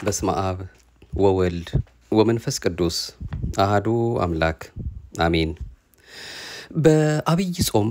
በስመ አብ ወወልድ ወመንፈስ ቅዱስ አሃዱ አምላክ አሜን። በአብይ ጾም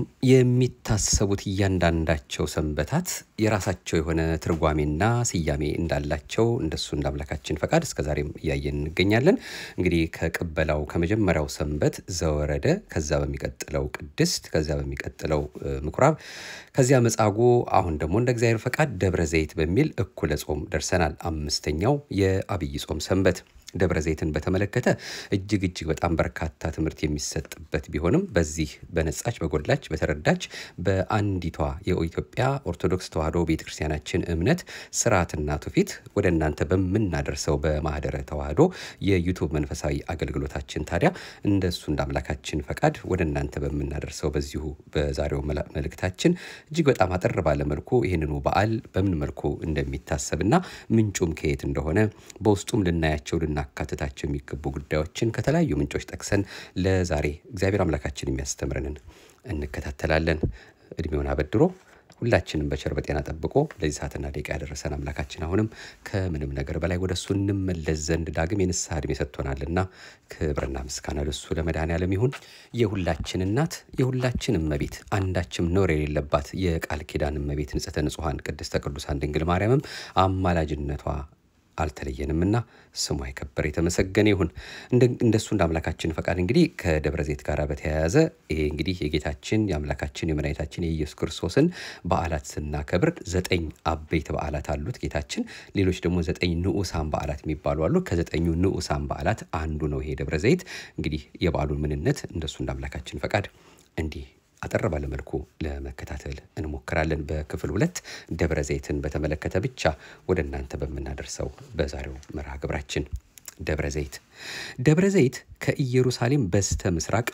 የሚታሰቡት እያንዳንዳቸው ሰንበታት የራሳቸው የሆነ ትርጓሜና ስያሜ እንዳላቸው እንደሱ እንደ አምላካችን ፈቃድ እስከ ዛሬም እያየን እንገኛለን። እንግዲህ ከቅበላው ከመጀመሪያው ሰንበት ዘወረደ፣ ከዛ በሚቀጥለው ቅድስት፣ ከዚያ በሚቀጥለው ምኩራብ፣ ከዚያ መጻጉዕ፣ አሁን ደግሞ እንደ እግዚአብሔር ፈቃድ ደብረ ዘይት በሚል እኩለ ጾም ደርሰናል። አምስተኛው የአብይ ጾም ሰንበት ደብረ ዘይትን በተመለከተ እጅግ እጅግ በጣም በርካታ ትምህርት የሚሰጥበት ቢሆንም በዚህ በነጻች በጎላች በተረዳች በአንዲቷ የኢትዮጵያ ኦርቶዶክስ ተዋሕዶ ቤተክርስቲያናችን እምነት ስርዓትና ትውፊት ወደ እናንተ በምናደርሰው በማህደረ ተዋሕዶ የዩቱብ መንፈሳዊ አገልግሎታችን ታዲያ እንደሱ እንደ አምላካችን ፈቃድ ወደ እናንተ በምናደርሰው በዚሁ በዛሬው መልእክታችን እጅግ በጣም አጠር ባለ መልኩ ይህንኑ በዓል በምን መልኩ እንደሚታሰብና ምንጩም ከየት እንደሆነ በውስጡም ልናያቸው ልናካትታቸው የሚገቡ ጉዳዮችን ከተለያዩ ምንጮች ጠቅሰን ለዛሬ እግዚአብሔር አምላካችን የሚያስተምረንን እንከታተላለን። እድሜውን አበድሮ ሁላችንም በቸር በጤና ጠብቆ ለዚህ ሰዓትና ደቂቃ ያደረሰን አምላካችን አሁንም ከምንም ነገር በላይ ወደ እሱ እንመለስ ዘንድ ዳግም የንስሐ ዕድሜ ሰጥቶናልና ክብርና ምስጋና ለሱ ለመድኃኔዓለም ይሁን። የሁላችን እናት የሁላችን እመቤት አንዳችም ነውር የሌለባት የቃል ኪዳን እመቤት ንጽሕተ ንጹሐን ቅድስተ ቅዱሳን ድንግል ማርያምም አማላጅነቷ አልተለየንምና ስሟ የከበረ የተመሰገነ ይሁን። እንደሱ እንደ አምላካችን ፈቃድ እንግዲህ ከደብረ ዘይት ጋር በተያያዘ ይሄ እንግዲህ የጌታችን የአምላካችን የመድኃኒታችን የኢየሱስ ክርስቶስን በዓላት ስናከብር ዘጠኝ አበይት በዓላት አሉት ጌታችን። ሌሎች ደግሞ ዘጠኝ ንዑሳን በዓላት የሚባሉ አሉ። ከዘጠኙ ንዑሳን በዓላት አንዱ ነው ይሄ ደብረ ዘይት። እንግዲህ የበዓሉን ምንነት እንደሱ እንደ አምላካችን ፈቃድ እንዲህ አጠር ባለ መልኩ ለመከታተል እንሞክራለን። በክፍል ሁለት ደብረ ዘይትን በተመለከተ ብቻ ወደ እናንተ በምናደርሰው በዛሬው መርሃ ግብራችን ደብረ ዘይት ደብረ ዘይት ከኢየሩሳሌም በስተ ምስራቅ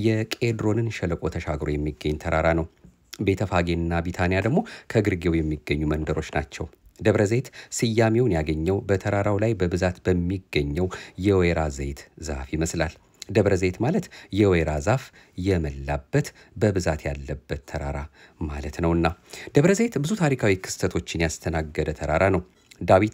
የቄድሮንን ሸለቆ ተሻግሮ የሚገኝ ተራራ ነው። ቤተፋጌና ቢታንያ ደግሞ ከግርጌው የሚገኙ መንደሮች ናቸው። ደብረ ዘይት ስያሜውን ያገኘው በተራራው ላይ በብዛት በሚገኘው የወይራ ዘይት ዛፍ ይመስላል። ደብረ ዘይት ማለት የወይራ ዛፍ የመላበት በብዛት ያለበት ተራራ ማለት ነውና ደብረ ዘይት ብዙ ታሪካዊ ክስተቶችን ያስተናገደ ተራራ ነው። ዳዊት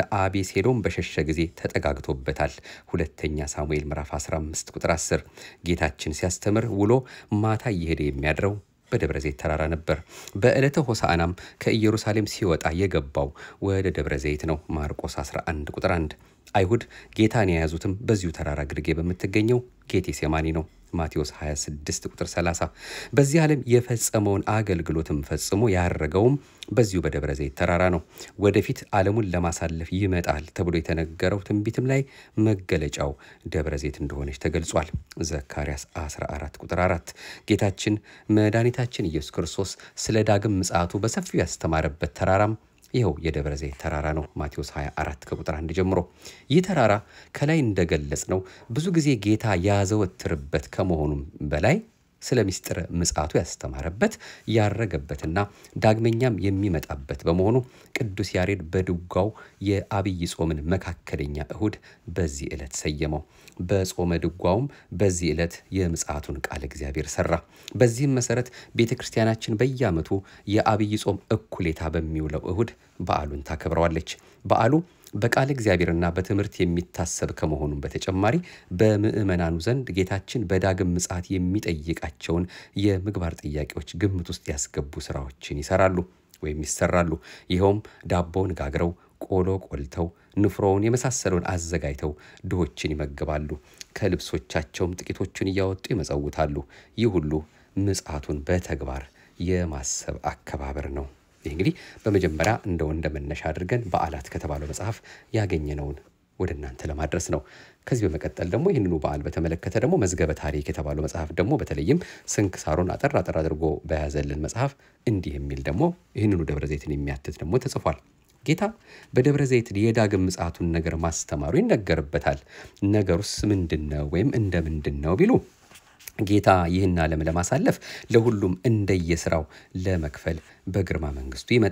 ከአቤሴሎም በሸሸ ጊዜ ተጠጋግቶበታል። ሁለተኛ ሳሙኤል ምዕራፍ 15 ቁጥር 10 ጌታችን ሲያስተምር ውሎ ማታ እየሄደ የሚያድረው በደብረ ዘይት ተራራ ነበር። በዕለተ ሆሳዕናም ከኢየሩሳሌም ሲወጣ የገባው ወደ ደብረ ዘይት ነው። ማርቆስ 11 ቁጥር 1 አይሁድ ጌታን የያዙትም በዚሁ ተራራ ግርጌ በምትገኘው ጌቴ ሴማኒ ነው። ማቴዎስ 26 ቁጥር 30 በዚህ ዓለም የፈጸመውን አገልግሎትም ፈጽሞ ያረገውም በዚሁ በደብረ ዘይት ተራራ ነው። ወደፊት ዓለሙን ለማሳለፍ ይመጣል ተብሎ የተነገረው ትንቢትም ላይ መገለጫው ደብረ ዘይት እንደሆነች ተገልጿል። ዘካርያስ 14 ቁጥር 4 ጌታችን መድኃኒታችን ኢየሱስ ክርስቶስ ስለ ዳግም ምጽአቱ በሰፊው ያስተማረበት ተራራም ይኸው የደብረ ዘይት ተራራ ነው። ማቴዎስ 24 ከቁጥር 1 ጀምሮ ይህ ተራራ ከላይ እንደገለጽ ነው ብዙ ጊዜ ጌታ ያዘወትርበት ከመሆኑም በላይ ስለ ምስጢረ ምጽአቱ ያስተማረበት ያረገበትና ዳግመኛም የሚመጣበት በመሆኑ ቅዱስ ያሬድ በድጓው የአብይ ጾምን መካከለኛ እሁድ በዚህ ዕለት ሰየመው። በጾመ ድጓውም በዚህ ዕለት የምጽአቱን ቃል እግዚአብሔር ሰራ። በዚህም መሰረት ቤተ ክርስቲያናችን በየዓመቱ የአብይ ጾም እኩሌታ በሚውለው እሁድ በዓሉን ታከብረዋለች። በዓሉ በቃል እግዚአብሔርና በትምህርት የሚታሰብ ከመሆኑም በተጨማሪ በምዕመናኑ ዘንድ ጌታችን በዳግም ምጽአት የሚጠይቃቸውን የምግባር ጥያቄዎች ግምት ውስጥ ያስገቡ ስራዎችን ይሰራሉ ወይም ይሰራሉ። ይኸውም ዳቦውን ጋግረው፣ ቆሎ ቆልተው፣ ንፍሮውን የመሳሰለውን አዘጋጅተው ድሆችን ይመግባሉ። ከልብሶቻቸውም ጥቂቶቹን እያወጡ ይመጸውታሉ። ይህ ሁሉ ምጽአቱን በተግባር የማሰብ አከባበር ነው። ይህ እንግዲህ በመጀመሪያ እንደው እንደ መነሻ አድርገን በዓላት ከተባለው መጽሐፍ ያገኘነውን ወደ እናንተ ለማድረስ ነው። ከዚህ በመቀጠል ደግሞ ይህንኑ በዓል በተመለከተ ደግሞ መዝገበ ታሪክ የተባለው መጽሐፍ ደግሞ በተለይም ስንክሳሩን አጠር አጠር አድርጎ በያዘልን መጽሐፍ እንዲህ የሚል ደግሞ ይህንኑ ደብረ ዘይትን የሚያትት ደግሞ ተጽፏል። ጌታ በደብረ ዘይት የዳግም ምጽአቱን ነገር ማስተማሩ ይነገርበታል። ነገሩስ ምንድን ነው ወይም እንደ ምንድን ነው ቢሉ ጌታ ይህን ዓለም ለማሳለፍ ለሁሉም እንደየስራው ለመክፈል በግርማ መንግስቱ ይመጣል።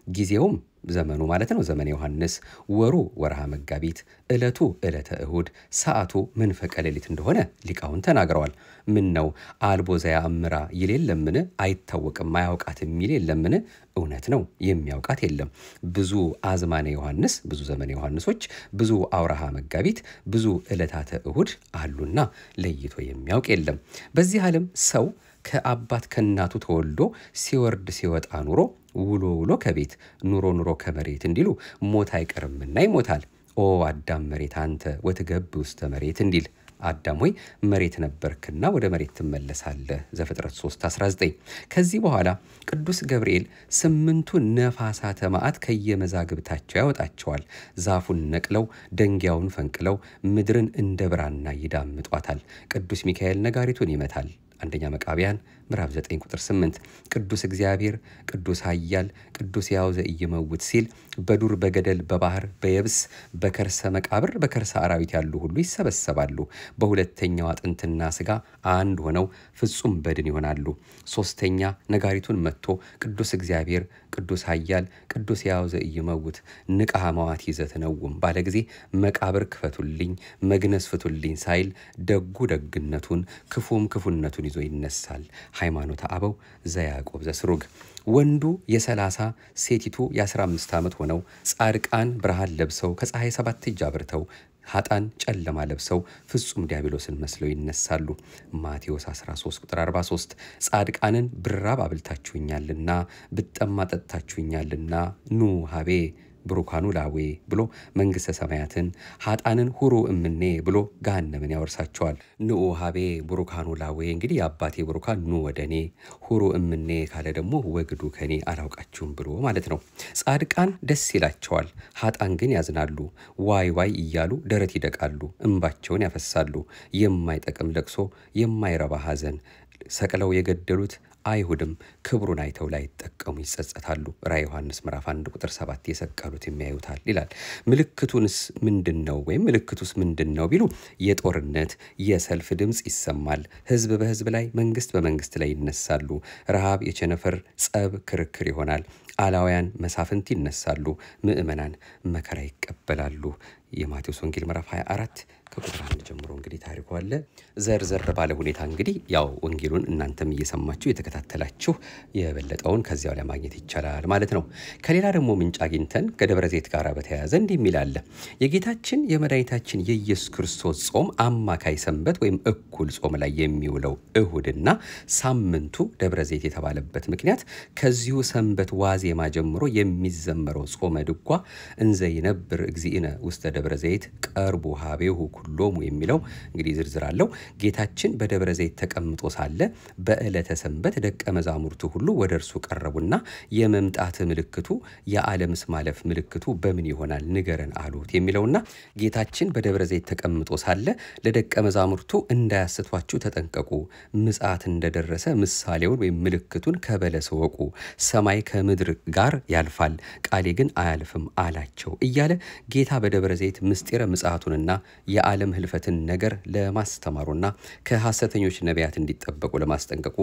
ጊዜውም ዘመኑ ማለት ነው ዘመነ ዮሐንስ፣ ወሩ ወርሃ መጋቢት፣ ዕለቱ ዕለተ እሁድ፣ ሰዓቱ መንፈቀ ሌሊት እንደሆነ ሊቃውን ተናግረዋል። ምን ነው አልቦ ዘያእምራ ይል የለምን? አይታወቅም አያውቃትም ይል የለምን? እውነት ነው የሚያውቃት የለም። ብዙ አዝማነ ዮሐንስ፣ ብዙ ዘመነ ዮሐንሶች፣ ብዙ አውራሃ መጋቢት፣ ብዙ ዕለታተ እሁድ አሉና ለይቶ የሚያውቅ የለም። በዚህ ዓለም ሰው ከአባት ከእናቱ ተወልዶ ሲወርድ ሲወጣ ኑሮ ውሎ ውሎ ከቤት ኑሮ ኑሮ ከመሬት እንዲሉ ሞት አይቀርምና ይሞታል። ኦ አዳም መሬት አንተ ወትገብ ውስተ መሬት እንዲል አዳም ሆይ መሬት ነበርክና ወደ መሬት ትመለሳለህ። ዘፍጥረት 3 19 ከዚህ በኋላ ቅዱስ ገብርኤል ስምንቱ ነፋሳተ መዓት ከየመዛግብታቸው ያወጣቸዋል። ዛፉን ነቅለው ደንጊያውን ፈንቅለው ምድርን እንደ ብራና ይዳምጧታል። ቅዱስ ሚካኤል ነጋሪቱን ይመታል። አንደኛ መቃቢያን ምዕራፍ 9 ቁጥር 8 ቅዱስ እግዚአብሔር ቅዱስ ኃያል ቅዱስ ሕያው ዘኢይመውት ሲል በዱር በገደል በባህር በየብስ በከርሰ መቃብር በከርሰ አራዊት ያሉ ሁሉ ይሰበሰባሉ። በሁለተኛው አጥንትና ስጋ አንድ ሆነው ፍጹም በድን ይሆናሉ። ሶስተኛ ነጋሪቱን መጥቶ ቅዱስ እግዚአብሔር ቅዱስ ኃያል ቅዱስ ሕያው ዘኢይመውት ንቃ መዋት ይዘትነውም ባለ ጊዜ መቃብር ክፈቱልኝ መግነዝ ፍቱልኝ ሳይል ደጉ ደግነቱን ክፉም ክፉነቱን ይዞ ይነሳል። ሃይማኖተ አበው ዘያዕቆብ ዘስሩግ ወንዱ የሰላሳ ሴቲቱ የ15 ዓመት ሆነው ጻድቃን ብርሃን ለብሰው ከፀሐይ ሰባት እጅ አብርተው ሀጣን ጨለማ ለብሰው ፍጹም ዲያብሎስን መስለው ይነሳሉ። ማቴዎስ 13 ቁጥር 43 ጻድቃንን ብራብ አብልታችሁኛልና ብጠማ ጠጥታችሁኛልና ኑ ሀቤ ብሩካኑ ላዌ ብሎ መንግሥተ ሰማያትን ሀጣንን ሁሩ እምኔ ብሎ ገሃነምን ያወርሳቸዋል። ንዑ ሀቤ ብሩካኑ ላዌ እንግዲህ የአባቴ ብሩካን ኑ ወደ እኔ፣ ሁሩ እምኔ ካለ ደግሞ ወግዱ ከኔ አላውቃችሁም ብሎ ማለት ነው። ጻድቃን ደስ ይላቸዋል፣ ሀጣን ግን ያዝናሉ። ዋይ ዋይ እያሉ ደረት ይደቃሉ፣ እንባቸውን ያፈሳሉ። የማይጠቅም ለቅሶ፣ የማይረባ ሐዘን ሰቅለው የገደሉት አይሁድም ክብሩን አይተው ላይጠቀሙ ይጸጸታሉ። ራዕየ ዮሐንስ ምዕራፍ 1 ቁጥር 7 የሰቀሉት የሚያዩታል ይላል። ምልክቱንስ ምንድን ነው ወይም ምልክቱስ ምንድን ነው ቢሉ የጦርነት የሰልፍ ድምፅ ይሰማል። ሕዝብ በሕዝብ ላይ መንግስት በመንግስት ላይ ይነሳሉ። ረሃብ፣ የቸነፈር ጸብ፣ ክርክር ይሆናል። አላውያን መሳፍንት ይነሳሉ። ምዕመናን መከራ ይቀበላሉ። የማቴዎስ ወንጌል ምዕራፍ 24 ከቁጥር አንድ ጀምሮ እንግዲህ ታሪኩ አለ። ዘርዘር ባለ ሁኔታ እንግዲህ ያው ወንጌሉን እናንተም እየሰማችሁ የተከታተላችሁ የበለጠውን ከዚያው ላይ ማግኘት ይቻላል ማለት ነው። ከሌላ ደግሞ ምንጭ አግኝተን ከደብረ ዘይት ጋር በተያያዘ እንዲህ የሚል አለ። የጌታችን የመድኃኒታችን የኢየሱስ ክርስቶስ ጾም አማካይ ሰንበት ወይም እኩል ጾም ላይ የሚውለው እሁድና ሳምንቱ ደብረ ዘይት የተባለበት ምክንያት ከዚሁ ሰንበት ዋዜማ ጀምሮ የሚዘመረው ጾመ ድጓ እንዘ ይነብር እግዚእነ ውስተ ደብረ ዘይት ቀርቡ ሀቤሁ ኩሎሙ የሚለው እንግዲህ ዝርዝር አለው። ጌታችን በደብረ ዘይት ተቀምጦ ሳለ በዕለተ ሰንበት ደቀ መዛሙርቱ ሁሉ ወደ እርሱ ቀረቡና የመምጣት ምልክቱ የዓለምስ ማለፍ ምልክቱ በምን ይሆናል ንገረን አሉት የሚለውና ጌታችን በደብረ ዘይት ተቀምጦ ሳለ ለደቀ መዛሙርቱ እንዳያስቷችሁ ተጠንቀቁ፣ ምጽአት እንደደረሰ ምሳሌውን ወይም ምልክቱን ከበለስ ወቁ፣ ሰማይ ከምድር ጋር ያልፋል፣ ቃሌ ግን አያልፍም አላቸው እያለ ጌታ በደብረ ዘይት ምስጢረ ምጽአቱንና የዓለም ህልፈትን ነገር ለማስተማሩና ከሐሰተኞች ነቢያት እንዲጠበቁ ለማስጠንቀቁ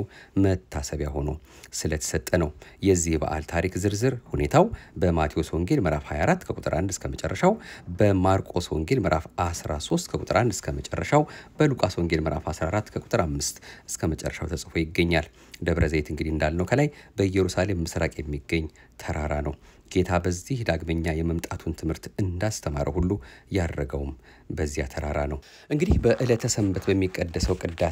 መታሰቢያ ሆኖ ስለተሰጠ ነው። የዚህ በዓል ታሪክ ዝርዝር ሁኔታው በማቴዎስ ወንጌል ምዕራፍ 24 ከቁጥር 1 እስከ መጨረሻው፣ በማርቆስ ወንጌል ምዕራፍ 13 ከቁጥር 1 እስከ መጨረሻው፣ በሉቃስ ወንጌል ምዕራፍ 14 ከቁጥር 5 እስከ መጨረሻው ተጽፎ ይገኛል። ደብረ ዘይት እንግዲህ እንዳልነው ከላይ በኢየሩሳሌም ምስራቅ የሚገኝ ተራራ ነው። ጌታ በዚህ ዳግመኛ የመምጣቱን ትምህርት እንዳስተማረ ሁሉ ያረገውም በዚያ ተራራ ነው። እንግዲህ በዕለተ ሰንበት በሚቀደሰው ቅዳሴ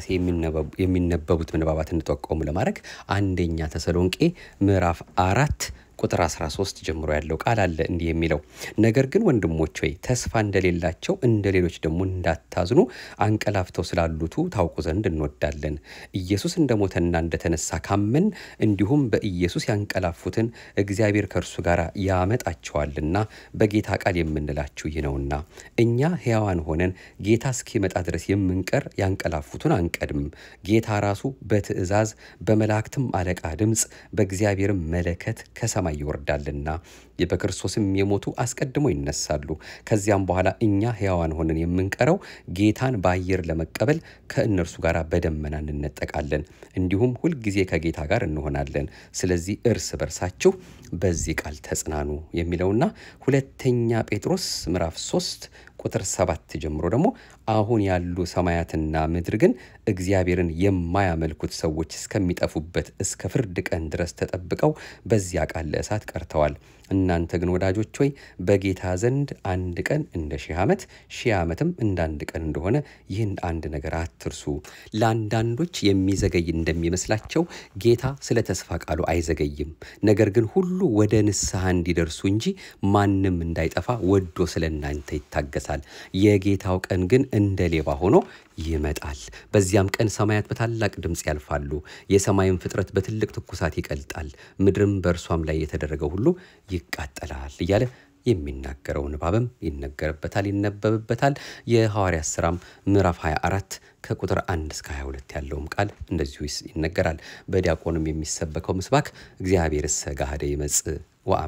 የሚነበቡት ምንባባት እንጠቆሙ ለማድረግ አንደኛ ተሰሎንቄ ምዕራፍ አራት ቁጥር 13 ጀምሮ ያለው ቃል አለ እንዲህ የሚለው ነገር ግን ወንድሞች ሆይ ተስፋ እንደሌላቸው እንደ ሌሎች ደግሞ እንዳታዝኑ አንቀላፍተው ስላሉቱ ታውቁ ዘንድ እንወዳለን። ኢየሱስ እንደሞተና እንደተነሳ ካመን እንዲሁም በኢየሱስ ያንቀላፉትን እግዚአብሔር ከእርሱ ጋር ያመጣቸዋልና በጌታ ቃል የምንላችሁ ይህ ነውና እኛ ሕያዋን ሆነን ጌታ እስኪመጣ ድረስ የምንቀር ያንቀላፉትን አንቀድምም። ጌታ ራሱ በትእዛዝ በመላእክትም አለቃ ድምፅ በእግዚአብሔርም መለከት ከሰማ ከሰማይ ይወርዳልና በክርስቶስም የሞቱ አስቀድሞ ይነሳሉ። ከዚያም በኋላ እኛ ሕያዋን ሆነን የምንቀረው ጌታን በአየር ለመቀበል ከእነርሱ ጋር በደመና እንነጠቃለን፣ እንዲሁም ሁልጊዜ ከጌታ ጋር እንሆናለን። ስለዚህ እርስ በርሳችሁ በዚህ ቃል ተጽናኑ የሚለውና ሁለተኛ ጴጥሮስ ምዕራፍ 3 ቁጥር ሰባት ጀምሮ ደግሞ አሁን ያሉ ሰማያትና ምድር ግን እግዚአብሔርን የማያመልኩት ሰዎች እስከሚጠፉበት እስከ ፍርድ ቀን ድረስ ተጠብቀው በዚያ ቃል ለእሳት ቀርተዋል። እናንተ ግን ወዳጆች ሆይ በጌታ ዘንድ አንድ ቀን እንደ ሺህ ዓመት ሺህ ዓመትም እንደ አንድ ቀን እንደሆነ ይህን አንድ ነገር አትርሱ። ለአንዳንዶች የሚዘገይ እንደሚመስላቸው ጌታ ስለ ተስፋ ቃሉ አይዘገይም። ነገር ግን ሁሉ ወደ ንስሐ እንዲደርሱ እንጂ ማንም እንዳይጠፋ ወዶ ስለ እናንተ ይታገሳል። የጌታው ቀን ግን እንደ ሌባ ሆኖ ይመጣል። በዚያም ቀን ሰማያት በታላቅ ድምፅ ያልፋሉ፣ የሰማይም ፍጥረት በትልቅ ትኩሳት ይቀልጣል፣ ምድርም በእርሷም ላይ የተደረገው ሁሉ ይቃጠላል እያለ የሚናገረው ንባብም ይነገርበታል፣ ይነበብበታል። የሐዋርያት ሥራም ምዕራፍ 24 ከቁጥር 1 እስከ 22 ያለውም ቃል እንደዚሁ ይነገራል። በዲያቆንም የሚሰበከው ምስባክ እግዚአብሔር እሰ ጋሃደ ይመጽእ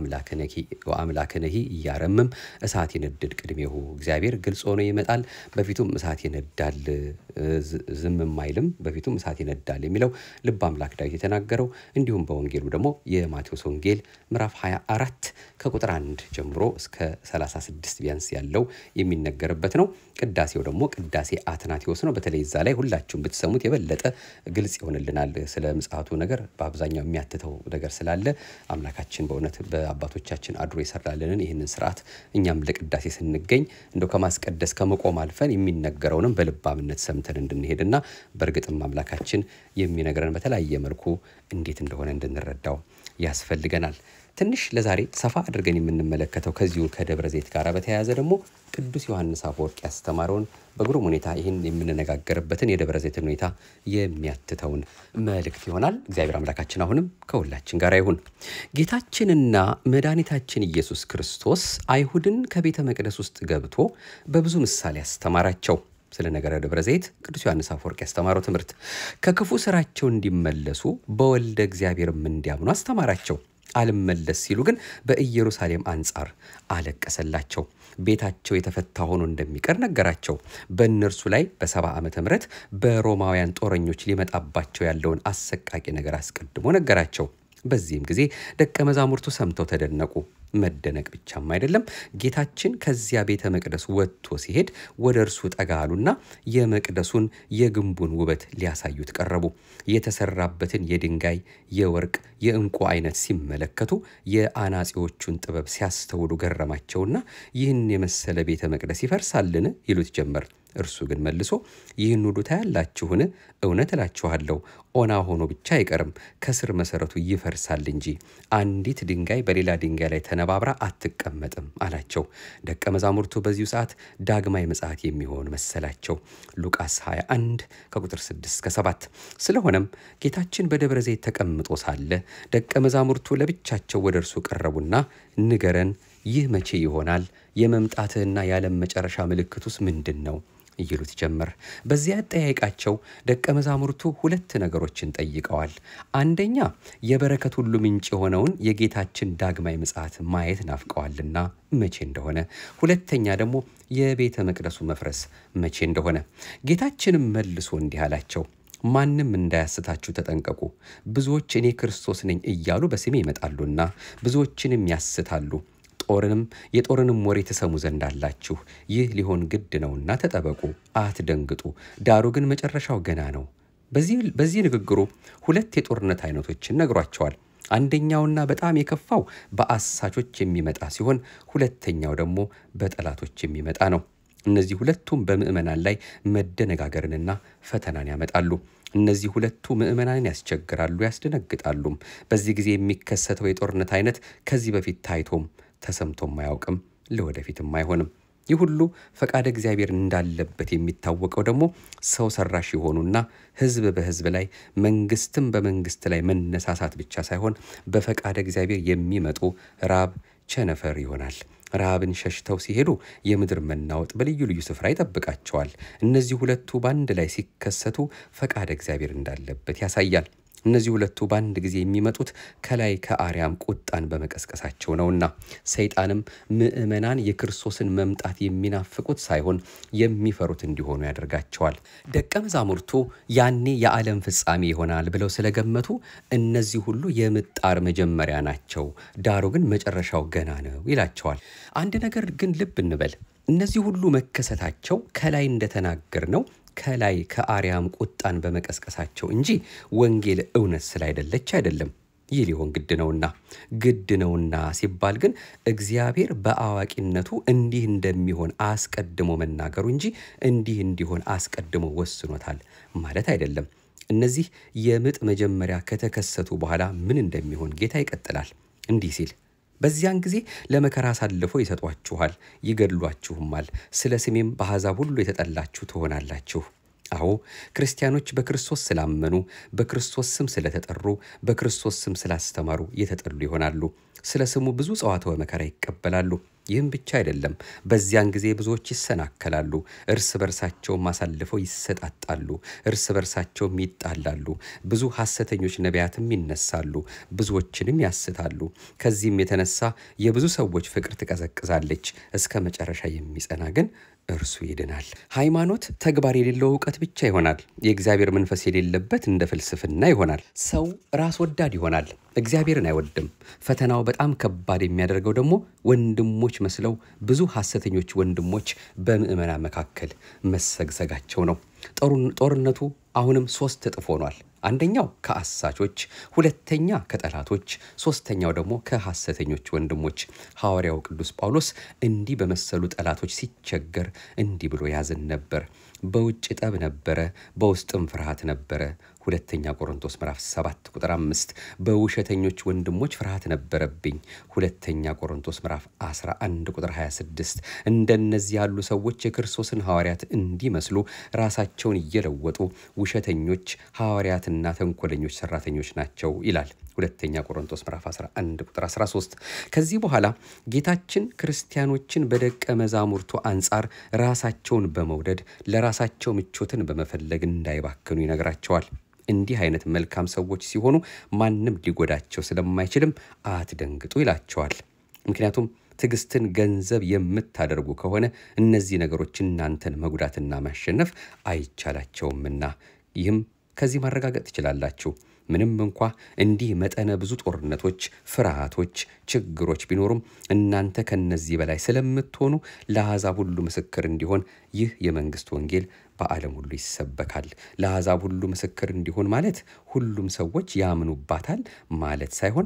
ወአምላክነሂ እያረምም እሳት ይነድድ ቅድሜሁ። እግዚአብሔር ግልጽ ሆኖ ይመጣል፣ በፊቱም እሳት ይነዳል፣ ዝምም አይልም፣ በፊቱም እሳት ይነዳል የሚለው ልበ አምላክ ዳዊት የተናገረው እንዲሁም በወንጌሉ ደግሞ የማቴዎስ ወንጌል ምዕራፍ 24 ከቁጥር 1 ጀምሮ እስከ 36 ቢያንስ ያለው የሚነገርበት ነው። ቅዳሴው ደግሞ ቅዳሴ አትናቴዎስ ነው። በተለይ እዛ ላይ ሁላችሁም ብትሰሙት የበለጠ ግልጽ ይሆንልናል። ስለ ምጽአቱ ነገር በአብዛኛው የሚያትተው ነገር ስላለ አምላካችን በእውነት በአባቶቻችን አድሮ የሰራልንን ይህንን ስርዓት እኛም ለቅዳሴ ስንገኝ እንደው ከማስቀደስ ከመቆም አልፈን የሚነገረውንም በልባምነት ሰምተን እንድንሄድና በእርግጥም አምላካችን የሚነግረን በተለያየ መልኩ እንዴት እንደሆነ እንድንረዳው ያስፈልገናል። ትንሽ ለዛሬ ሰፋ አድርገን የምንመለከተው ከዚሁ ከደብረ ዘይት ጋር በተያያዘ ደግሞ ቅዱስ ዮሐንስ አፈወርቅ ያስተማረውን በግሩም ሁኔታ ይህን የምንነጋገርበትን የደብረ ዘይትን ሁኔታ የሚያትተውን መልእክት ይሆናል። እግዚአብሔር አምላካችን አሁንም ከሁላችን ጋር ይሁን። ጌታችንና መድኃኒታችን ኢየሱስ ክርስቶስ አይሁድን ከቤተ መቅደስ ውስጥ ገብቶ በብዙ ምሳሌ ያስተማራቸው ስለ ነገረ ደብረ ዘይት ቅዱስ ዮሐንስ አፈወርቅ ያስተማረው ትምህርት ከክፉ ስራቸው እንዲመለሱ በወልደ እግዚአብሔርም እንዲያምኑ አስተማራቸው። አልመለስ ሲሉ ግን በኢየሩሳሌም አንጻር አለቀሰላቸው። ቤታቸው የተፈታ ሆኖ እንደሚቀር ነገራቸው። በእነርሱ ላይ በሰባ ዓመተ ምህረት በሮማውያን ጦረኞች ሊመጣባቸው ያለውን አሰቃቂ ነገር አስቀድሞ ነገራቸው። በዚህም ጊዜ ደቀ መዛሙርቱ ሰምተው ተደነቁ። መደነቅ ብቻም አይደለም፣ ጌታችን ከዚያ ቤተ መቅደስ ወጥቶ ሲሄድ ወደ እርሱ ጠጋ አሉና የመቅደሱን የግንቡን ውበት ሊያሳዩት ቀረቡ። የተሰራበትን የድንጋይ የወርቅ፣ የዕንቁ አይነት ሲመለከቱ የአናጺዎቹን ጥበብ ሲያስተውሉ ገረማቸውና ይህን የመሰለ ቤተ መቅደስ ይፈርሳልን? ይሉት ጀመር። እርሱ ግን መልሶ ይህን ሁሉ ታያላችሁን? እውነት እላችኋለሁ ኦና ሆኖ ብቻ አይቀርም፣ ከስር መሰረቱ ይፈርሳል እንጂ አንዲት ድንጋይ በሌላ ድንጋይ ላይ ተነባብራ አትቀመጥም አላቸው። ደቀ መዛሙርቱ በዚሁ ሰዓት ዳግማይ ምጽአት የሚሆን መሰላቸው። ሉቃስ 21 ከቁጥር 6 እስከ 7። ስለሆነም ጌታችን በደብረ ዘይት ተቀምጦ ሳለ ደቀ መዛሙርቱ ለብቻቸው ወደ እርሱ ቀረቡና ንገረን፣ ይህ መቼ ይሆናል? የመምጣትህና የዓለም መጨረሻ ምልክቱስ ምንድን ነው? ይሉት ጀመር። በዚያ አጠያየቃቸው ደቀ መዛሙርቱ ሁለት ነገሮችን ጠይቀዋል። አንደኛ የበረከት ሁሉ ምንጭ የሆነውን የጌታችን ዳግማይ ምጽአት ማየት ናፍቀዋልና መቼ እንደሆነ፣ ሁለተኛ ደግሞ የቤተ መቅደሱ መፍረስ መቼ እንደሆነ። ጌታችንም መልሶ እንዲህ አላቸው ማንም እንዳያስታችሁ ተጠንቀቁ። ብዙዎች እኔ ክርስቶስ ነኝ እያሉ በስሜ ይመጣሉና ብዙዎችንም ያስታሉ። ጦርንም የጦርንም ወሬ ትሰሙ ዘንድ አላችሁ። ይህ ሊሆን ግድ ነውና ተጠበቁ፣ አትደንግጡ። ዳሩ ግን መጨረሻው ገና ነው። በዚህ ንግግሩ ሁለት የጦርነት አይነቶችን ነግሯቸዋል። አንደኛውና በጣም የከፋው በአሳቾች የሚመጣ ሲሆን ሁለተኛው ደግሞ በጠላቶች የሚመጣ ነው። እነዚህ ሁለቱም በምዕመናን ላይ መደነጋገርንና ፈተናን ያመጣሉ። እነዚህ ሁለቱ ምዕመናንን ያስቸግራሉ፣ ያስደነግጣሉም። በዚህ ጊዜ የሚከሰተው የጦርነት አይነት ከዚህ በፊት ታይቶም ተሰምቶም አያውቅም፣ ለወደፊትም አይሆንም። ይህ ሁሉ ፈቃደ እግዚአብሔር እንዳለበት የሚታወቀው ደግሞ ሰው ሰራሽ የሆኑና ሕዝብ በሕዝብ ላይ መንግስትም በመንግስት ላይ መነሳሳት ብቻ ሳይሆን በፈቃደ እግዚአብሔር የሚመጡ ራብ፣ ቸነፈር ይሆናል። ረሃብን ሸሽተው ሲሄዱ የምድር መናወጥ በልዩ ልዩ ስፍራ ይጠብቃቸዋል። እነዚህ ሁለቱ በአንድ ላይ ሲከሰቱ ፈቃደ እግዚአብሔር እንዳለበት ያሳያል። እነዚህ ሁለቱ በአንድ ጊዜ የሚመጡት ከላይ ከአርያም ቁጣን በመቀስቀሳቸው ነውና ሰይጣንም ምዕመናን የክርስቶስን መምጣት የሚናፍቁት ሳይሆን የሚፈሩት እንዲሆኑ ያደርጋቸዋል። ደቀ መዛሙርቱ ያኔ የዓለም ፍጻሜ ይሆናል ብለው ስለገመቱ እነዚህ ሁሉ የምጣር መጀመሪያ ናቸው፣ ዳሩ ግን መጨረሻው ገና ነው ይላቸዋል። አንድ ነገር ግን ልብ እንበል። እነዚህ ሁሉ መከሰታቸው ከላይ እንደተናገር ነው ከላይ ከአርያም ቁጣን በመቀስቀሳቸው እንጂ ወንጌል እውነት ስላይደለች አይደለም። ይህ ሊሆን ግድ ነውና ግድ ነውና ሲባል ግን እግዚአብሔር በአዋቂነቱ እንዲህ እንደሚሆን አስቀድሞ መናገሩ እንጂ እንዲህ እንዲሆን አስቀድሞ ወስኖታል ማለት አይደለም። እነዚህ የምጥ መጀመሪያ ከተከሰቱ በኋላ ምን እንደሚሆን ጌታ ይቀጥላል እንዲህ ሲል በዚያን ጊዜ ለመከራ አሳልፈው ይሰጧችኋል፣ ይገድሏችሁማል። ስለ ስሜም በአሕዛብ ሁሉ የተጠላችሁ ትሆናላችሁ። አዎ ክርስቲያኖች በክርስቶስ ስላመኑ፣ በክርስቶስ ስም ስለተጠሩ፣ በክርስቶስ ስም ስላስተማሩ የተጠሉ ይሆናሉ። ስለ ስሙ ብዙ ጸዋትወ መከራ ይቀበላሉ። ይህም ብቻ አይደለም፣ በዚያን ጊዜ ብዙዎች ይሰናከላሉ፣ እርስ በርሳቸውም አሳልፈው ይሰጣጣሉ፣ እርስ በርሳቸውም ይጣላሉ። ብዙ ሐሰተኞች ነቢያትም ይነሳሉ፣ ብዙዎችንም ያስታሉ። ከዚህም የተነሳ የብዙ ሰዎች ፍቅር ትቀዘቅዛለች። እስከ መጨረሻ የሚጸና ግን እርሱ ይድናል። ሃይማኖት ተግባር የሌለው እውቀት ብቻ ይሆናል። የእግዚአብሔር መንፈስ የሌለበት እንደ ፍልስፍና ይሆናል። ሰው ራስ ወዳድ ይሆናል፣ እግዚአብሔርን አይወድም። ፈተናው በጣም ከባድ የሚያደርገው ደግሞ ወንድሞች መስለው ብዙ ሐሰተኞች ወንድሞች በምዕመናን መካከል መሰግሰጋቸው ነው። ጦርነቱ አሁንም ሶስት እጥፍ ሆኗል። አንደኛው ከአሳቾች፣ ሁለተኛ ከጠላቶች፣ ሶስተኛው ደግሞ ከሐሰተኞች ወንድሞች። ሐዋርያው ቅዱስ ጳውሎስ እንዲህ በመሰሉ ጠላቶች ሲቸገር እንዲህ ብሎ ያዝን ነበር። በውጭ ጠብ ነበረ፣ በውስጥም ፍርሃት ነበረ። ሁለተኛ ቆሮንቶስ ምዕራፍ 7 ቁጥር 5 በውሸተኞች ወንድሞች ፍርሃት ነበረብኝ። ሁለተኛ ቆሮንቶስ ምዕራፍ 11 ቁጥር 26 እንደነዚህ ያሉ ሰዎች የክርስቶስን ሐዋርያት እንዲመስሉ ራሳቸውን እየለወጡ ውሸተኞች ሐዋርያትና ተንኮለኞች ሰራተኞች ናቸው ይላል። ሁለተኛ ቆሮንቶስ ምዕራፍ 11 ቁጥር 13። ከዚህ በኋላ ጌታችን ክርስቲያኖችን በደቀ መዛሙርቱ አንጻር ራሳቸውን በመውደድ ለራሳቸው ምቾትን በመፈለግ እንዳይባክኑ ይነግራቸዋል። እንዲህ አይነት መልካም ሰዎች ሲሆኑ ማንም ሊጎዳቸው ስለማይችልም አትደንግጡ ይላቸዋል። ምክንያቱም ትዕግስትን ገንዘብ የምታደርጉ ከሆነ እነዚህ ነገሮች እናንተን መጉዳትና ማሸነፍ አይቻላቸውምና ይህም ከዚህ ማረጋገጥ ትችላላችሁ። ምንም እንኳ እንዲህ መጠነ ብዙ ጦርነቶች፣ ፍርሃቶች፣ ችግሮች ቢኖሩም እናንተ ከነዚህ በላይ ስለምትሆኑ ለአሕዛብ ሁሉ ምስክር እንዲሆን ይህ የመንግስት ወንጌል በዓለም ሁሉ ይሰበካል። ለአሕዛብ ሁሉ ምስክር እንዲሆን ማለት ሁሉም ሰዎች ያምኑባታል ማለት ሳይሆን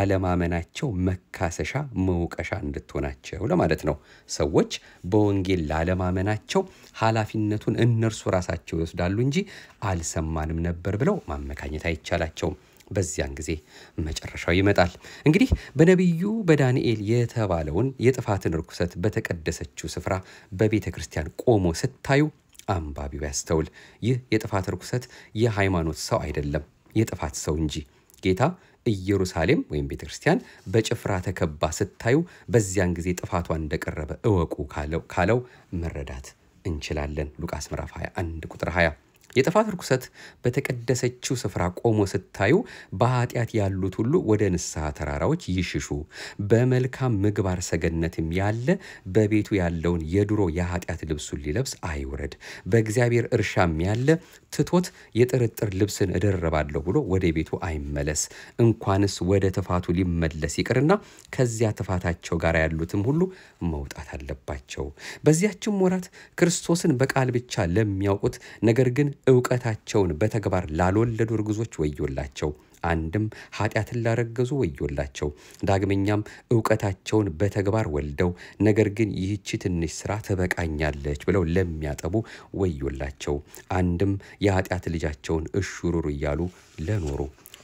ላለማመናቸው መካሰሻ መውቀሻ እንድትሆናቸው ለማለት ነው። ሰዎች በወንጌል ላለማመናቸው ኃላፊነቱን እነርሱ ራሳቸው ይወስዳሉ እንጂ አልሰማንም ነበር ብለው ማመካኘት አይቻላቸውም። በዚያን ጊዜ መጨረሻው ይመጣል። እንግዲህ በነቢዩ በዳንኤል የተባለውን የጥፋትን ርኩሰት በተቀደሰችው ስፍራ በቤተ ክርስቲያን ቆሞ ስታዩ አንባቢው ያስተውል። ይህ የጥፋት ርኩሰት የሃይማኖት ሰው አይደለም፣ የጥፋት ሰው እንጂ። ጌታ ኢየሩሳሌም ወይም ቤተ ክርስቲያን በጭፍራ ተከባ ስታዩ በዚያን ጊዜ ጥፋቷ እንደቀረበ እወቁ ካለው መረዳት እንችላለን። ሉቃስ ምዕራፍ 21 ቁጥር 20 የጥፋት ርኩሰት በተቀደሰችው ስፍራ ቆሞ ስታዩ በኃጢአት ያሉት ሁሉ ወደ ንስሐ ተራራዎች ይሽሹ። በመልካም ምግባር ሰገነትም ያለ በቤቱ ያለውን የድሮ የኃጢአት ልብሱን ሊለብስ አይውረድ። በእግዚአብሔር እርሻም ያለ ትቶት የጥርጥር ልብስን እደረባለሁ ብሎ ወደ ቤቱ አይመለስ። እንኳንስ ወደ ትፋቱ ሊመለስ ይቅርና ከዚያ ትፋታቸው ጋር ያሉትም ሁሉ መውጣት አለባቸው። በዚያችም ወራት ክርስቶስን በቃል ብቻ ለሚያውቁት ነገር ግን እውቀታቸውን በተግባር ላልወለዱ እርጉዞች ወዮላቸው። አንድም ኃጢአትን ላረገዙ ወዮላቸው። ዳግመኛም እውቀታቸውን በተግባር ወልደው ነገር ግን ይህቺ ትንሽ ስራ ትበቃኛለች ብለው ለሚያጠቡ ወዮላቸው። አንድም የኃጢአት ልጃቸውን እሹሩሩ እያሉ ለኖሩ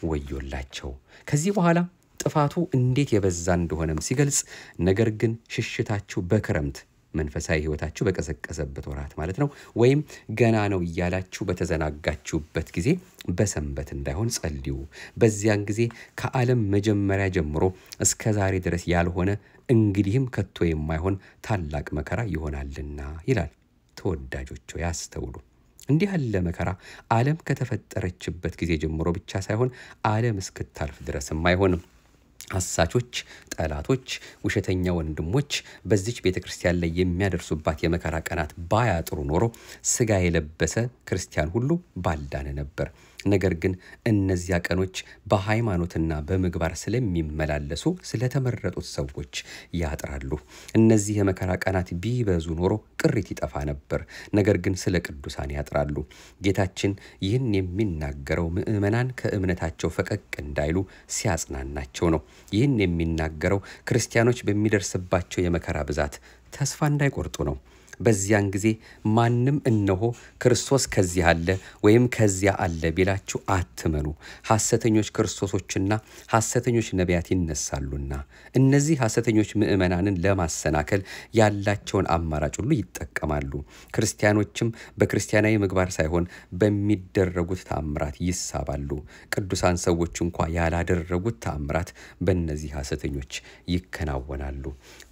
ወዮላቸው። ከዚህ በኋላ ጥፋቱ እንዴት የበዛ እንደሆነም ሲገልጽ ነገር ግን ሽሽታችሁ በክረምት መንፈሳዊ ሕይወታችሁ በቀዘቀዘበት ወራት ማለት ነው፣ ወይም ገና ነው እያላችሁ በተዘናጋችሁበት ጊዜ በሰንበት እንዳይሆን ጸልዩ። በዚያን ጊዜ ከዓለም መጀመሪያ ጀምሮ እስከ ዛሬ ድረስ ያልሆነ እንግዲህም ከቶ የማይሆን ታላቅ መከራ ይሆናልና ይላል። ተወዳጆች ያስተውሉ። እንዲህ ያለ መከራ ዓለም ከተፈጠረችበት ጊዜ ጀምሮ ብቻ ሳይሆን ዓለም እስክታልፍ ድረስም አይሆንም። አሳቾች፣ ጠላቶች፣ ውሸተኛ ወንድሞች በዚች ቤተ ክርስቲያን ላይ የሚያደርሱባት የመከራ ቀናት ባያጥሩ ኖሮ ስጋ የለበሰ ክርስቲያን ሁሉ ባልዳነ ነበር። ነገር ግን እነዚያ ቀኖች በሃይማኖትና በምግባር ስለሚመላለሱ ስለተመረጡት ሰዎች ያጥራሉ። እነዚህ የመከራ ቀናት ቢበዙ ኖሮ ቅሪት ይጠፋ ነበር። ነገር ግን ስለ ቅዱሳን ያጥራሉ። ጌታችን ይህን የሚናገረው ምዕመናን ከእምነታቸው ፈቀቅ እንዳይሉ ሲያጽናናቸው ነው። ይህን የሚናገረው ክርስቲያኖች በሚደርስባቸው የመከራ ብዛት ተስፋ እንዳይቆርጡ ነው። በዚያን ጊዜ ማንም እነሆ ክርስቶስ ከዚህ አለ ወይም ከዚያ አለ ቢላችሁ አትመኑ። ሐሰተኞች ክርስቶሶችና ሐሰተኞች ነቢያት ይነሳሉና እነዚህ ሐሰተኞች ምዕመናንን ለማሰናከል ያላቸውን አማራጭ ሁሉ ይጠቀማሉ። ክርስቲያኖችም በክርስቲያናዊ ምግባር ሳይሆን በሚደረጉት ተአምራት ይሳባሉ። ቅዱሳን ሰዎች እንኳ ያላደረጉት ተአምራት በእነዚህ ሐሰተኞች ይከናወናሉ።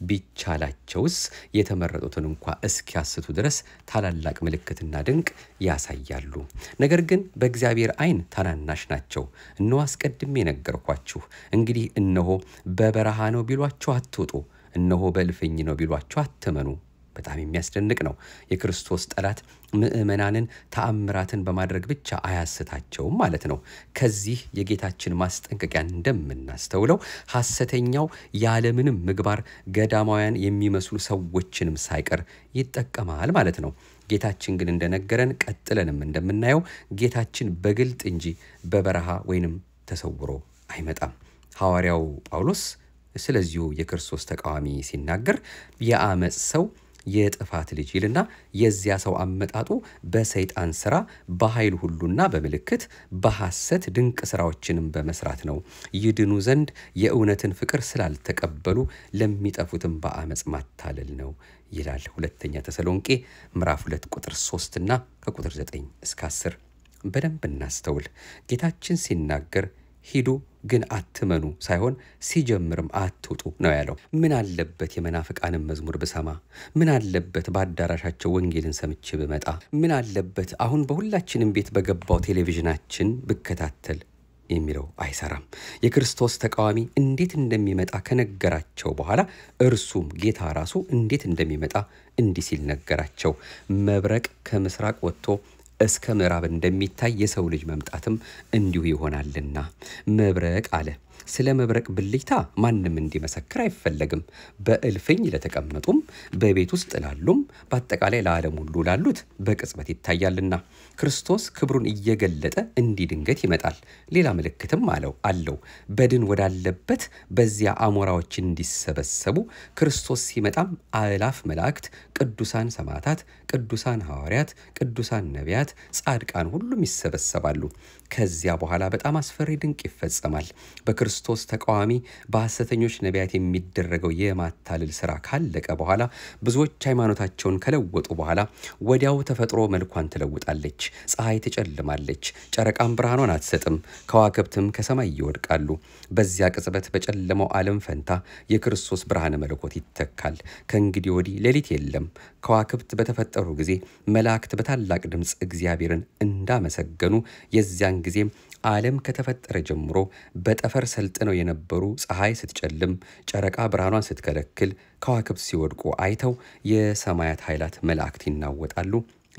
ቢቻላቸውስ የተመረጡትን እንኳ እስኪያስቱ ድረስ ታላላቅ ምልክትና ድንቅ ያሳያሉ። ነገር ግን በእግዚአብሔር ዓይን ታናናሽ ናቸው። እነሆ አስቀድሜ ነገርኳችሁ። እንግዲህ እነሆ በበረሃ ነው ቢሏችሁ አትውጡ፣ እነሆ በእልፍኝ ነው ቢሏችሁ አትመኑ። በጣም የሚያስደንቅ ነው። የክርስቶስ ጠላት ምዕመናንን ተአምራትን በማድረግ ብቻ አያስታቸውም ማለት ነው። ከዚህ የጌታችን ማስጠንቀቂያ እንደምናስተውለው ሐሰተኛው ያለምንም ምግባር ገዳማውያን የሚመስሉ ሰዎችንም ሳይቀር ይጠቀማል ማለት ነው። ጌታችን ግን እንደነገረን ቀጥለንም እንደምናየው ጌታችን በግልጥ እንጂ በበረሃ ወይንም ተሰውሮ አይመጣም። ሐዋርያው ጳውሎስ ስለዚሁ የክርስቶስ ተቃዋሚ ሲናገር የአመፅ ሰው የጥፋት ልጅ ይልና የዚያ ሰው አመጣጡ በሰይጣን ስራ በኃይል ሁሉና በምልክት በሐሰት ድንቅ ስራዎችንም በመስራት ነው። ይድኑ ዘንድ የእውነትን ፍቅር ስላልተቀበሉ ለሚጠፉትም በአመፅ ማታለል ነው ይላል። ሁለተኛ ተሰሎንቄ ምዕራፍ 2 ቁጥር 3 እና ከቁጥር 9 እስከ 10 በደንብ እናስተውል። ጌታችን ሲናገር ሂዱ ግን አትመኑ ሳይሆን ሲጀምርም አትውጡ ነው ያለው። ምን አለበት የመናፍቃንን መዝሙር ብሰማ? ምን አለበት በአዳራሻቸው ወንጌልን ሰምቼ ብመጣ? ምን አለበት አሁን በሁላችንም ቤት በገባው ቴሌቪዥናችን ብከታተል የሚለው አይሰራም። የክርስቶስ ተቃዋሚ እንዴት እንደሚመጣ ከነገራቸው በኋላ እርሱም ጌታ ራሱ እንዴት እንደሚመጣ እንዲህ ሲል ነገራቸው። መብረቅ ከምስራቅ ወጥቶ እስከ ምዕራብ እንደሚታይ የሰው ልጅ መምጣትም እንዲሁ ይሆናልና መብረቅ አለ። ስለ መብረቅ ብልጭታ ማንም እንዲመሰክር አይፈለግም። በእልፍኝ ለተቀመጡም በቤት ውስጥ ላሉም በአጠቃላይ ለዓለም ሁሉ ላሉት በቅጽበት ይታያልና ክርስቶስ ክብሩን እየገለጠ እንዲህ ድንገት ይመጣል። ሌላ ምልክትም አለው አለው በድን ወዳለበት በዚያ አሞራዎች እንዲሰበሰቡ ክርስቶስ ሲመጣም አእላፍ መላእክት፣ ቅዱሳን ሰማዕታት፣ ቅዱሳን ሐዋርያት፣ ቅዱሳን ነቢያት፣ ጻድቃን ሁሉም ይሰበሰባሉ። ከዚያ በኋላ በጣም አስፈሪ ድንቅ ይፈጸማል። በክርስቶስ ተቃዋሚ በሐሰተኞች ነቢያት የሚደረገው የማታለል ስራ ካለቀ በኋላ ብዙዎች ሃይማኖታቸውን ከለወጡ በኋላ ወዲያው ተፈጥሮ መልኳን ትለውጣለች። ፀሐይ ትጨልማለች፣ ጨረቃም ብርሃኗን አትሰጥም፣ ከዋክብትም ከሰማይ ይወድቃሉ። በዚያ ቅጽበት በጨለመው ዓለም ፈንታ የክርስቶስ ብርሃነ መለኮት ይተካል። ከእንግዲህ ወዲህ ሌሊት የለም። ከዋክብት በተፈጠሩ ጊዜ መላእክት በታላቅ ድምፅ እግዚአብሔርን እንዳመሰገኑ የዚያን ጊዜም ዓለም ከተፈጠረ ጀምሮ በጠፈር ሰልጥነው የነበሩ ፀሐይ ስትጨልም፣ ጨረቃ ብርሃኗን ስትከለክል፣ ከዋክብት ሲወድቁ አይተው የሰማያት ኃይላት መላእክት ይናወጣሉ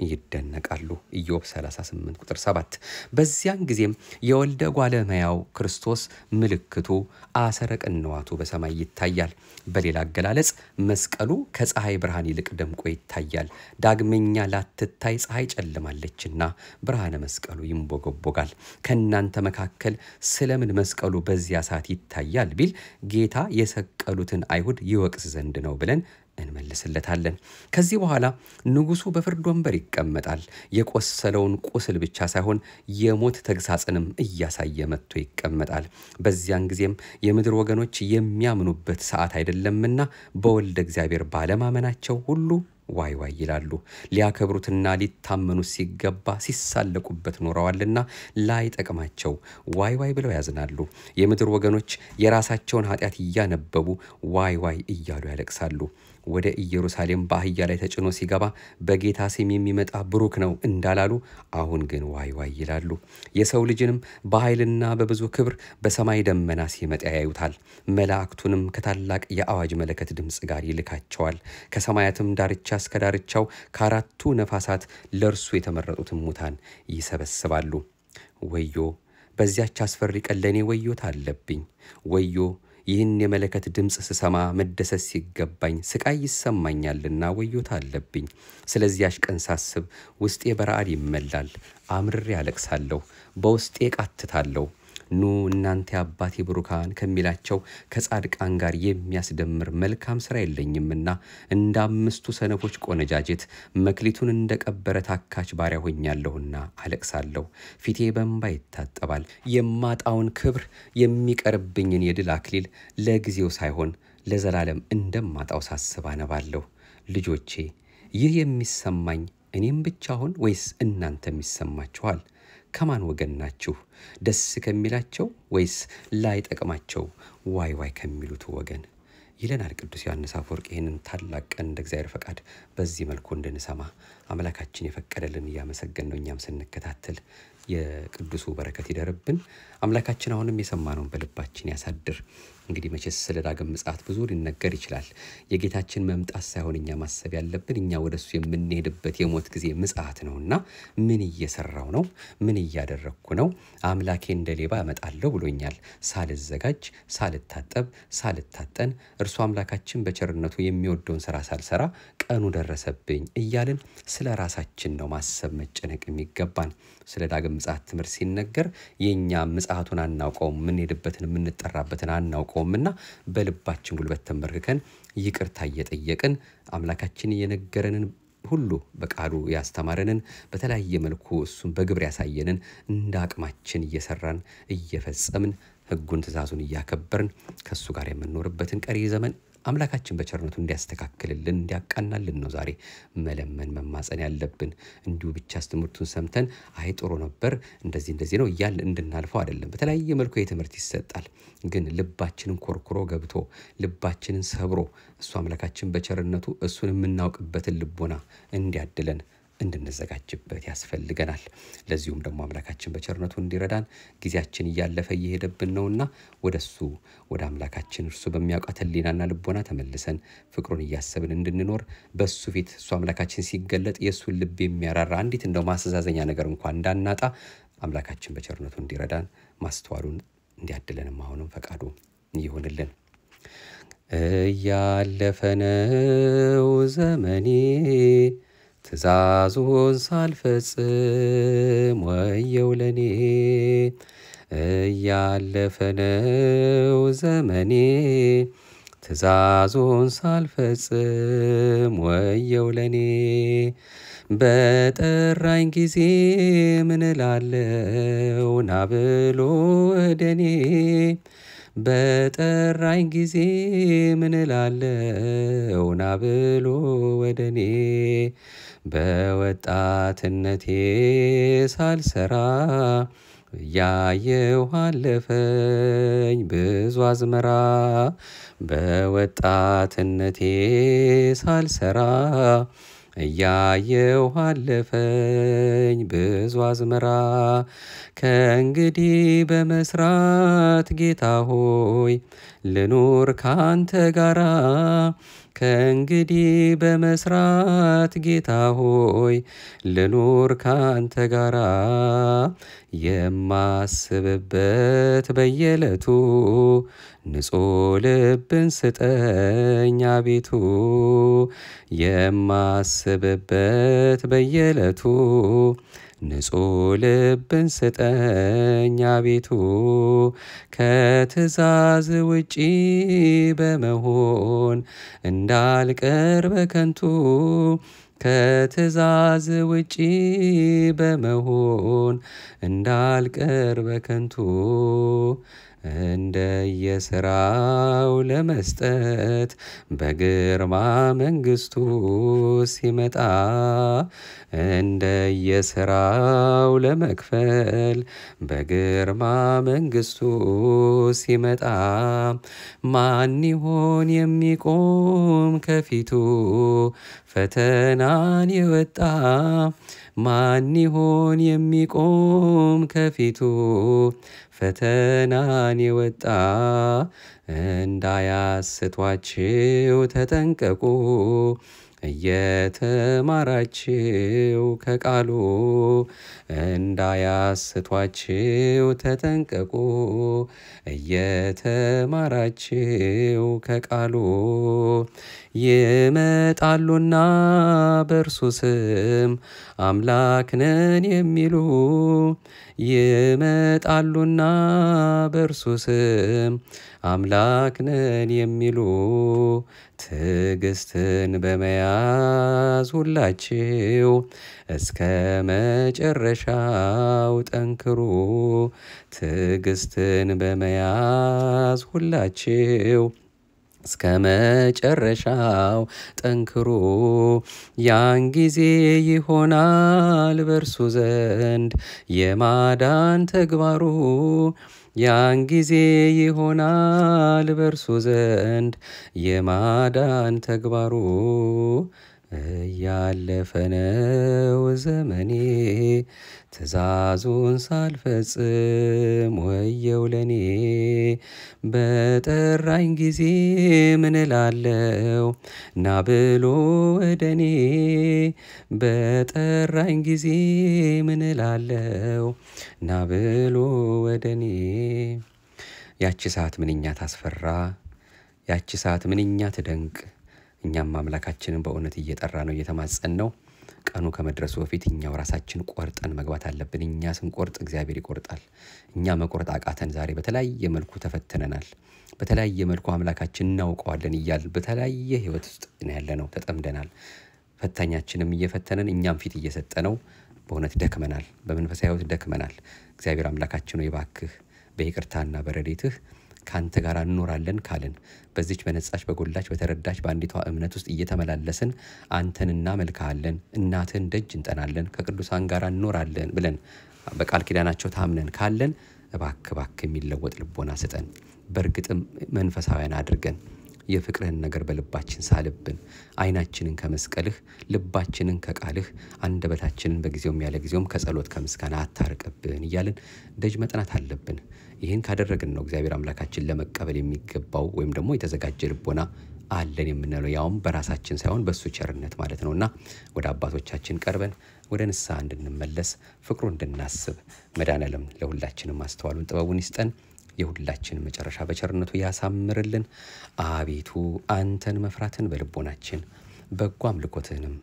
ይደነቃሉ። ኢዮብ 38 ቁጥር 7። በዚያን ጊዜም የወልደ ጓለ እመሕያው ክርስቶስ ምልክቱ አሰረ ቅንዋቱ በሰማይ ይታያል። በሌላ አገላለጽ መስቀሉ ከፀሐይ ብርሃን ይልቅ ደምቆ ይታያል። ዳግመኛ ላትታይ ፀሐይ ጨልማለችና ብርሃነ መስቀሉ ይንቦገቦጋል። ከእናንተ መካከል ስለምን መስቀሉ በዚያ ሰዓት ይታያል ቢል ጌታ የሰቀሉትን አይሁድ ይወቅስ ዘንድ ነው ብለን እንመልስለታለን። ከዚህ በኋላ ንጉሡ በፍርድ ወንበር ይቀመጣል። የቆሰለውን ቁስል ብቻ ሳይሆን የሞት ተግሳጽንም እያሳየ መጥቶ ይቀመጣል። በዚያን ጊዜም የምድር ወገኖች የሚያምኑበት ሰዓት አይደለምና በወልደ እግዚአብሔር ባለማመናቸው ሁሉ ዋይ ዋይ ይላሉ። ሊያከብሩትና ሊታመኑት ሲገባ ሲሳለቁበት ኖረዋልና ላይጠቅማቸው ዋይ ዋይ ብለው ያዝናሉ። የምድር ወገኖች የራሳቸውን ኃጢአት እያነበቡ ዋይ ዋይ እያሉ ያለቅሳሉ። ወደ ኢየሩሳሌም በአህያ ላይ ተጭኖ ሲገባ በጌታ ስም የሚመጣ ብሩክ ነው እንዳላሉ አሁን ግን ዋይ ዋይ ይላሉ። የሰው ልጅንም በኃይልና በብዙ ክብር በሰማይ ደመና ሲመጣ ያዩታል። መላእክቱንም ከታላቅ የአዋጅ መለከት ድምፅ ጋር ይልካቸዋል። ከሰማያትም ዳርቻ እስከ ዳርቻው ከአራቱ ነፋሳት ለእርሱ የተመረጡትን ሙታን ይሰበስባሉ። ወዮ በዚያች አስፈሪ ቀን ለእኔ ወዮታ አለብኝ። ወዮ ይህን የመለከት ድምፅ ስሰማ መደሰት ሲገባኝ ስቃይ ይሰማኛልና ወዮታ አለብኝ። ስለዚያች ቀን ሳስብ ውስጤ በረአድ ይመላል፣ አምርሬ አለቅሳለሁ፣ በውስጤ ቃትታለሁ። ኑ እናንተ የአባቴ ብሩካን ከሚላቸው ከጻድቃን ጋር የሚያስደምር መልካም ሥራ የለኝምና እንደ አምስቱ ሰነፎች ቆነጃጅት መክሊቱን እንደ ቀበረ ታካች ባሪያ ሆኛለሁና አለቅሳለሁ። ፊቴ በእንባ ይታጠባል። የማጣውን ክብር የሚቀርብኝን የድል አክሊል ለጊዜው ሳይሆን ለዘላለም እንደማጣው ሳስብ አነባለሁ። ልጆቼ ይህ የሚሰማኝ እኔም ብቻ ሆን ወይስ እናንተም ይሰማችኋል? ከማን ወገን ናችሁ? ደስ ከሚላቸው ወይስ ላይጠቅማቸው ዋይ ዋይ ከሚሉት ወገን? ይለናል ቅዱስ ዮሐንስ አፈወርቅ። ይህንን ታላቅ ቀን እንደ እግዚአብሔር ፈቃድ በዚህ መልኩ እንድንሰማ አምላካችን የፈቀደልን እያመሰገን ነው። እኛም ስንከታተል የቅዱሱ በረከት ይደርብን። አምላካችን አሁንም የሰማነውን በልባችን ያሳድር። እንግዲህ መቼስ ስለ ዳግም ምጽአት ብዙ ሊነገር ይችላል። የጌታችን መምጣት ሳይሆን እኛ ማሰብ ያለብን እኛ ወደሱ የምንሄድበት የሞት ጊዜ ምጽአት ነውና ምን እየሰራው ነው? ምን እያደረግኩ ነው? አምላኬ እንደ ሌባ እመጣለሁ ብሎኛል። ሳልዘጋጅ፣ ሳልታጠብ፣ ሳልታጠን እርሱ አምላካችን በቸርነቱ የሚወደውን ስራ ሳልሰራ ቀኑ ደረሰብኝ እያልን ስለ ራሳችን ነው ማሰብ መጨነቅ የሚገባን። ስለ ዳግም ምጽአት ትምህርት ሲነገር የእኛ ምጽአቱን አናውቀውም፣ የምንሄድበትን የምንጠራበትን አናውቀውምና በልባችን ጉልበት ተንበርክከን ይቅርታ እየጠየቅን አምላካችን የነገረንን ሁሉ በቃሉ ያስተማረንን በተለያየ መልኩ እሱን በግብር ያሳየንን እንደ አቅማችን እየሰራን እየፈጸምን ሕጉን ትእዛዙን እያከበርን ከእሱ ጋር የምንኖርበትን ቀሪ ዘመን አምላካችን በቸርነቱ እንዲያስተካክልልን እንዲያቃናልን ነው ዛሬ መለመን መማፀን ያለብን። እንዲሁ ብቻስ ትምህርቱን ሰምተን አይ ጥሩ ነበር እንደዚህ እንደዚህ ነው እያል እንድናልፈው አይደለም። በተለያየ መልኩ ይህ ትምህርት ይሰጣል። ግን ልባችንን ኮርኩሮ ገብቶ ልባችንን ሰብሮ እሱ አምላካችን በቸርነቱ እሱን የምናውቅበትን ልቦና እንዲያድለን እንድንዘጋጅበት ያስፈልገናል። ለዚሁም ደግሞ አምላካችን በቸርነቱ እንዲረዳን ጊዜያችን እያለፈ እየሄደብን ነውና ወደ እሱ ወደ አምላካችን እርሱ በሚያውቃት ሕሊናና ልቦና ተመልሰን ፍቅሩን እያሰብን እንድንኖር በእሱ ፊት እሱ አምላካችን ሲገለጥ የእሱን ልብ የሚያራራ አንዲት እንደው ማስተዛዘኛ ነገር እንኳን እንዳናጣ አምላካችን በቸርነቱ እንዲረዳን ማስተዋሉን እንዲያድለንም አሁንም ፈቃዱ ይሁንልን። እያለፈ ነው ዘመኔ ትእዛዙን ሳልፈጽም ወየው ለኔ እያለፈ ነው ዘመኔ ትእዛዙን ሳልፈጽም ወየው ለኔ በጠራኝ ጊዜ ምን እላለው ና ብሎ ወደኔ በጠራኝ ጊዜ ምን እላለው ና ብሎ ወደኔ በወጣትነቴ ሳልሰራ እያየሁ አለፈኝ ብዙ አዝመራ በወጣትነቴ ሳልሰራ እያየሁ አለፈኝ ብዙ አዝመራ ከእንግዲህ በመስራት ጌታ ሆይ ልኑር ካንተ ጋራ ከእንግዲህ በመስራት ጌታ ሆይ ልኑር ካንተ ጋራ የማስብበት በየዕለቱ ንጹሕ ልብን ስጠኝ አቤቱ የማስብበት በየዕለቱ ንጹሕ ልብን ስጠኝ አቤቱ ከትእዛዝ ውጪ በመሆን እንዳልቀር በከንቱ ከትእዛዝ ውጪ በመሆን እንዳልቀር በከንቱ እንደየስራው ለመስጠት በግርማ መንግስቱ ሲመጣ እንደየስራው ለመክፈል በግርማ መንግስቱ ሲመጣ ማን ይሆን የሚቆም ከፊቱ ፈተናን የወጣ ማን ይሆን የሚቆም ከፊቱ ፈተናን የወጣ እንዳያስቷችው ተጠንቀቁ እየተማራችው ከቃሉ እንዳያስቷችው ተጠንቀቁ እየተማራችው ከቃሉ ይመጣሉና በእርሱ ስም አምላክ ነን የሚሉ ይመጣሉና በእርሱ ስም አምላክ ነን የሚሉ ትዕግስትን በመያዝ ሁላችሁ እስከ መጨረሻው ጠንክሩ። ትዕግስትን በመያዝ ሁላችሁ እስከ መጨረሻው ጠንክሩ። ያን ጊዜ ይሆናል በእርሱ ዘንድ የማዳን ተግባሩ። ያን ጊዜ ይሆናል በእርሱ ዘንድ የማዳን ተግባሩ። እያለፈ ነው ዘመኔ ትእዛዙን ሳልፈጽም ወየው ለኔ። በጠራኝ ጊዜ ምን እላለው ና ብሎ ወደኔ። በጠራኝ ጊዜ ምን እላለው ና ብሎ ወደኔ። ያቺ ሰዓት ምንኛ ታስፈራ፣ ያቺ ሰዓት ምንኛ ትደንቅ። እኛም አምላካችንን በእውነት እየጠራ ነው እየተማጸን ነው። ቀኑ ከመድረሱ በፊት እኛው ራሳችን ቆርጠን መግባት አለብን። እኛ ስንቆርጥ እግዚአብሔር ይቆርጣል። እኛ መቆረጥ አቃተን። ዛሬ በተለያየ መልኩ ተፈትነናል። በተለያየ መልኩ አምላካችን እናውቀዋለን እያል በተለያየ ህይወት ውስጥ ነው ያለነው፣ ተጠምደናል። ፈታኛችንም እየፈተነን እኛም ፊት እየሰጠ ነው። በእውነት ደክመናል፣ በመንፈሳዊ ህይወት ደክመናል። እግዚአብሔር አምላካችን ሆይ እባክህ በይቅርታና በረዴትህ ከአንተ ጋር እንኖራለን ካልን በዚች በነጻች በጎላች በተረዳች በአንዲቷ እምነት ውስጥ እየተመላለስን አንተን እናመልክሃለን፣ እናትህን ደጅ እንጠናለን፣ ከቅዱሳን ጋር እንኖራለን ብለን በቃል ኪዳናቸው ታምነን ካለን እባክ እባክ የሚለወጥ ልቦና ስጠን። በእርግጥም መንፈሳውያን አድርገን የፍቅርህን ነገር በልባችን ሳልብን፣ ዓይናችንን ከመስቀልህ ልባችንን ከቃልህ አንደበታችንን በጊዜውም ያለ ጊዜውም ከጸሎት ከምስጋና አታርቅብን እያልን ደጅ መጥናት አለብን። ይህን ካደረግን ነው እግዚአብሔር አምላካችን ለመቀበል የሚገባው ወይም ደግሞ የተዘጋጀ ልቦና አለን የምንለው ያውም በራሳችን ሳይሆን በእሱ ቸርነት ማለት ነው እና ወደ አባቶቻችን ቀርበን ወደ ንስሐ እንድንመለስ ፍቅሩ እንድናስብ መድኃኔዓለም ለሁላችንም ማስተዋሉን ጥበቡን ይስጠን። የሁላችን መጨረሻ በቸርነቱ ያሳምርልን። አቤቱ አንተን መፍራትን በልቦናችን በጎ አምልኮትህንም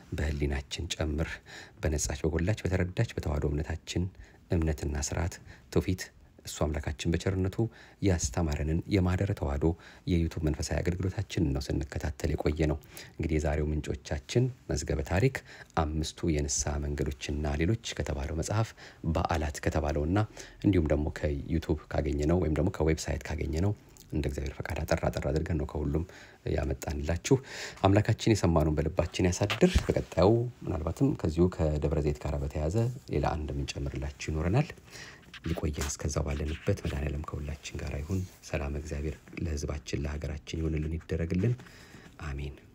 በህሊናችን ጨምር። በነጻች በጎላች በተረዳች በተዋህዶ እምነታችን እምነትና ስርዓት ትውፊት እሱ አምላካችን በቸርነቱ ያስተማረንን የማህደረ ተዋህዶ የዩቱብ መንፈሳዊ አገልግሎታችን ነው ስንከታተል የቆየ ነው። እንግዲህ የዛሬው ምንጮቻችን መዝገበ ታሪክ አምስቱ የንስሐ መንገዶችና ሌሎች ከተባለው መጽሐፍ በዓላት ከተባለውና እንዲሁም ደግሞ ከዩቱብ ካገኘ ነው ወይም ደግሞ ከዌብሳይት ካገኘ ነው እንደ እግዚአብሔር ፈቃድ አጠር አጠር አድርገን ነው ከሁሉም ያመጣንላችሁ። አምላካችን የሰማነውን በልባችን ያሳድር። በቀጣዩ ምናልባትም ከዚሁ ከደብረ ዘይት ጋር በተያያዘ ሌላ አንድ የምንጨምርላችሁ ይኖረናል። ሊቆየን እስከዛው ባለንበት መድኃኔዓለም ከሁላችን ጋር ይሁን። ሰላም እግዚአብሔር ለሕዝባችን ለሀገራችን ይሆንልን ይደረግልን። አሜን።